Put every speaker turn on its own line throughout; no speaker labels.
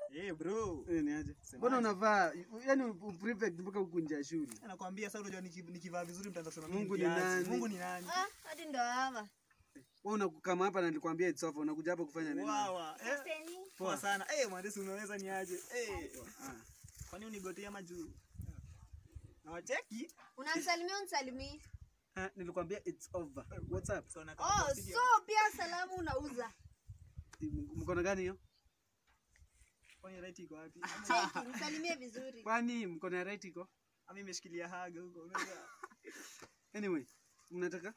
Eh bro.
Eh, ni aje? Mbona unavaa yani prefect mpaka ukunja shule?
Nakwambia sasa unajua niki- nikivaa vizuri mtaanza kusema
Mungu
mimi
ni
kiasi.
nani?
Mungu ni nani?
Ah, hadi ndo hawa.
Wewe unakama hapa na nilikwambia it's over. Unakuja hapa kufanya nini?
Wawa. Eh.
Aseni.
Poa sana. Eh, mhandisi unaweza ni aje? Eh.
Ah.
Kwani unigotea majuu? Na wacheki?
Unamsalimia unisalimii.
Ah, nilikwambia it's over. What's up?
So nakaa
Oh,
kwa studio.
so pia salamu unauza.
M- Mkono gani hiyo?
Kwani right iko wapi?
Cheki, msalimie vizuri.
Kwani mkono ya right iko?
Ami imeshikilia haga huko. Unaweza
Anyway, mnataka?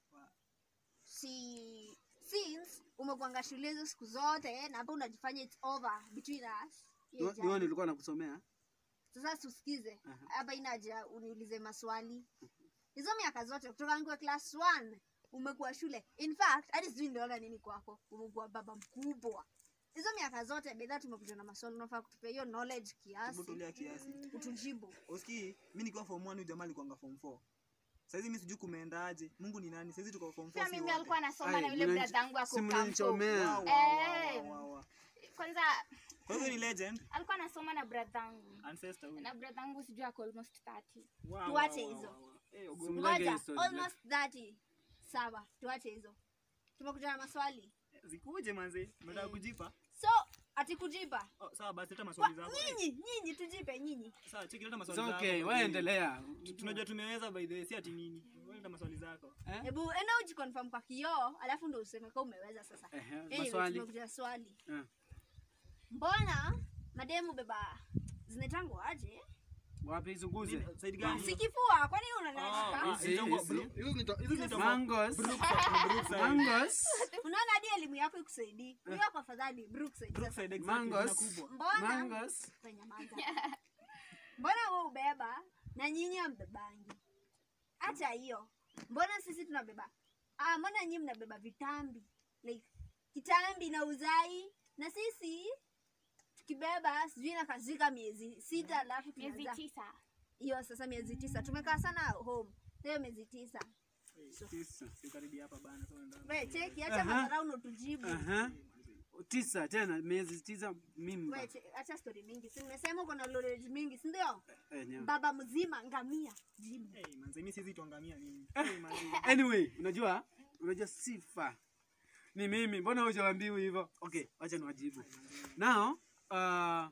Si since umekuanga shule hizo siku zote na hapa unajifanya it's over between us. hiyo
Ni- Ni wewe
jana.
nilikuwa nakusomea.
Sasa tusikize.
Aha.
Hapa inaja uniulize maswali. Hizo miaka zote kutoka nikiwa class 1 umekuwa shule. In fact, hadi sijui niliona nini kwako. Umekuwa baba mkubwa. Hizo miaka zote bedha tumekuja na maswali unafaa kutupea hiyo knowledge kiasi.
Hebu tulia kiasi.
Utujibu.
Usikii, mimi nikiwa form 1 huyu jamaa alikuwa form 4. Saizi mimi sijui kumeendaje. Mungu ni nani? Saizi tuko form 4
Pia
si
mimi
wote.
alikuwa anasoma
Ai,
na yule
mnanich-
brother yangu ako
si
kampo.
mnanichomea.
Wa, wa,
Eh.
wa, wa, wa.
Kwanza
Kwa hivyo ni legend
alikuwa anasoma na brother yangu.
ancestor huyu.
Na brother yangu sijui ako almost 30.
Wa, wa,
Tuache
wa,
hizo.
wa, wa. Eh, ogopa.
Simlage
Ngoja,
hizo.
almost 30. Sawa, tuache hizo. Tumekuja na maswali.
Zikuje manze. Unataka kujipa?
So, ati kujipa.
Oh, sawa basi leta
Kwa,
maswali zako. Eh,
nyinyi, nyinyi tujipe nyinyi.
Sawa, cheki leta
It's
maswali zako.
okay, wewe endelea.
Tu- Tunajua tumeweza by the way, si ati nini. Wewe leta maswali zako.
Eh?
Hebu enda ujiconfirm kwa kioo, alafu ndo useme kama umeweza sasa.
Ehe,
Anyway,
maswali.
tumekuja na swali.
Eh.
Mbona mademu beba zinaitangwa aje?
Wapi zunguze?
Nini- Side gani?
Si kifua, kwani
Ah,
unanashika?
ah,
Hizi,
hizo-
hizi.
hizo zinaitwa- hizo zinaitwa-
Mangos.
Brookside.
Mangos.
Unaona hadi elimu yako ikusaidii. Huyo kwa afadhali Brookside. Sasa,
Brookside, exactly,
Mangos.
jina kubwa.
Mbona
Mangos.
Nyamaza. Mbona wewe ubeba na nyinyi ambebangi? Hata hiyo. Mbona sisi tunabeba? Ah, mbona nyinyi mnabeba vitambi? Like kitambi na uzai na sisi tukibeba sijui nakazika miezi sita alafu
Miezi
tunazaa.
tisa.
Hiyo sasa miezi tisa. Tumekaa sana home. Hiyo miezi tisa.
Tisa.
Sikaribia hapa bana, sasa ndo-
Wewe cheki acha
Aha.
madharau na tujibu.
Aha. Tisa tena miezi tisa mimba.
Wewe che- acha story mingi. Si nimesema uko na knowledge mingi, si ndio?
Eh, nyama.
Baba mzima ngamia. Jibu.
Eh, manze, mimi siwezi tuangamia mimi. Eh, manze.
Anyway, unajua? Unajua sifa. Ni mimi. Mbona hujaambiwa hivyo? Okay, acha niwajibu. Now, uh,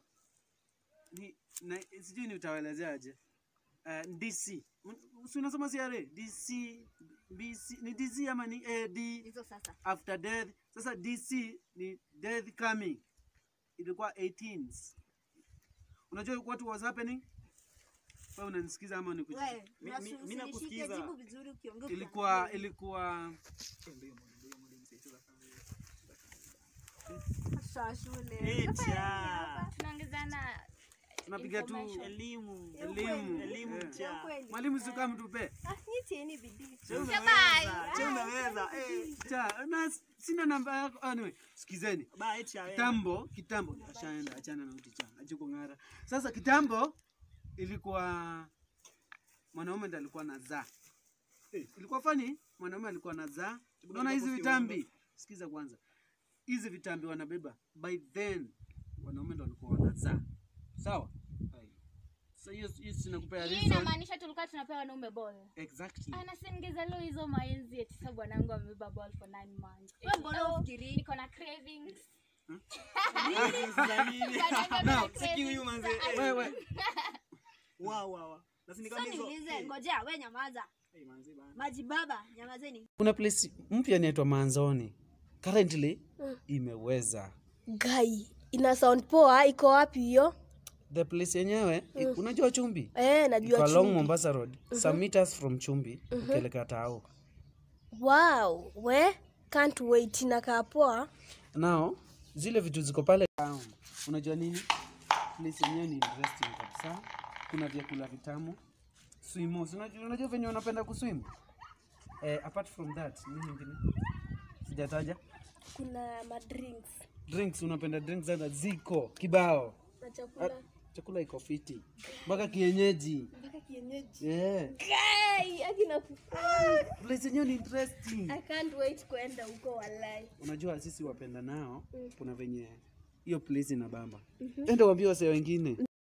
ni na, sijui ni utawaelezeaje. Uh, DC. Un- Si unasoma CRA? DC BC ni DC ama ni AD
Hizo sasa.
after death. Sasa DC ni death coming. Ilikuwa 18s. Unajua what was happening? Wewe unanisikiza ama
Wewe,
unikuja?
Mi- mi-
unasu-
mi
usinishike,
nakusikiza.
jibu vizuri ukiongea.
Ilikuwa ilikuwa
Sasa shule.
Eh,
Sasa
cha.
Tunaongezana
tunapiga tu
Information.
Elimu.
Ya
elimu.
ukweli.
Elimu
Eh.
ya
cha.
kweli.
Mwalimu si kama mtupe.
Ah, nyinyi tieni bidii.
Che umeweza. Che umeweza. Eh.
Cha, na sina namba yako. Anyway, sikizeni.
Ba, eti ya wewe.
Kitambo, kitambo ashaenda achana na uti chana. Achuko ngara. Sasa kitambo ilikuwa mwanaume ndiye alikuwa anazaa. Eh, ilikuwa fani mwanaume alikuwa anazaa. Unaona hizi vitambi? Sikiza kwanza. Hizi vitambi wanabeba. By then wanaume ndio walikuwa wanazaa. Sawa? Sasa hiyo hiyo sinakupea
hii
reason.
inamaanisha tulikuwa tunapewa wanaume ball.
Exactly.
Anasengeza leo hizo maenzi eti sasa bwanangu amebeba ball for 9 months.
Wewe mbona
Oh,
ufikiri?
Niko na cravings.
Za nini?
Bwanangu ako na
Siki huyu
cravings.
manze.
Wewe
Wa wa wa. Na si
Sasa
nikwambia hizo.
niulize,
eh,
ngojea, we nyamaza.
eh, manze bana.
Maji baba, nyamazeni.
kuna place mpya inaitwa Manzoni. Currently imeweza.
gai ina sound poa iko wapi hiyo
The place yenyewe i- unajua Chumbi?
eh,
Iko
najua
along
chumbi.
Mombasa Road. Some meters from Chumbi ukielekea Tao.
wow we can't wait inakaa poa
Now zile vitu ziko pale town. Unajua nini? Place yenyewe ni interesting kabisa. Kuna vyakula vitamu. Swimo. Si Unajua, unajua venye unapenda kuswim? Eh, apart from that, nini nyingine? Sijataja.
kuna madrinks
Drinks unapenda drinks sana ziko kibao.
na
Ah,
chakula
chakula iko fiti. Mpaka kienyeji.
mpaka kienyeji
Yeah.
gai akina
Place yenyewe ni interesting.
i can't wait kwenda huko walai
Unajua sisi wapenda nao kuna venye hiyo place ina bamba enda uambie wase wengine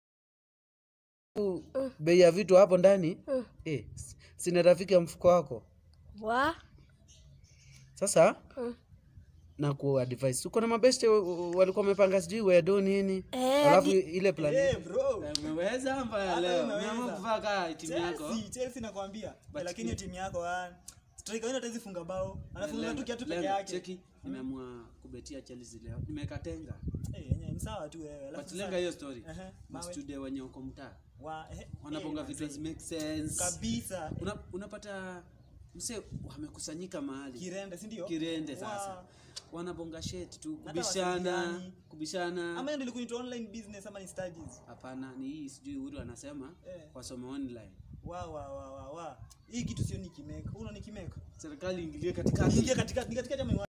bei ya vitu hapo ndani eh, s- sina rafiki ya mfuko wako
wa
sasa na ku advise uko na mabeste wa- wa- walikuwa wamepanga sijui wedo nini
Eh,
alafu
hadi-
ile plan
Eh, bro.
umeweza mbaya
Hata
leo
umeweza.
umeamua kuvaa kaa timu yako
Chelsea, Chelsea nakwambia. Eh, lakini hiyo timu yako ah, striker wenu hatawezi funga bao. Anafunga tu kiatu peke
Lenga,
yake.
cheki nimeamua kubetia Chelsea leo nimeweka tenga
Eh, yenyewe ni sawa tu wewe. Alafu
but
sasa-
lenga hiyo story
Ehe, mawe.
mastudio wenye uko mtaa
Wa- eh,
wanabonga
eh,
vitu
manze.
make sense
kabisa.
Una, unapata mse wamekusanyika mahali
Kirende, si ndio?
kirende sasa
Wa-
wanabonga shet tu
Hata
kubishana
wasaidiani.
kubishana
Ama hiyo ndio ilikuwa inaitwa online business ama ni studies?
hapana ni hii sijui uru anasema
Eh.
wasome online
Wa wa wa wa wa. Hii kitu sio nikimeka. Unaona nikimeka?
serikali ingilie katikati
Ingia katika katikati ama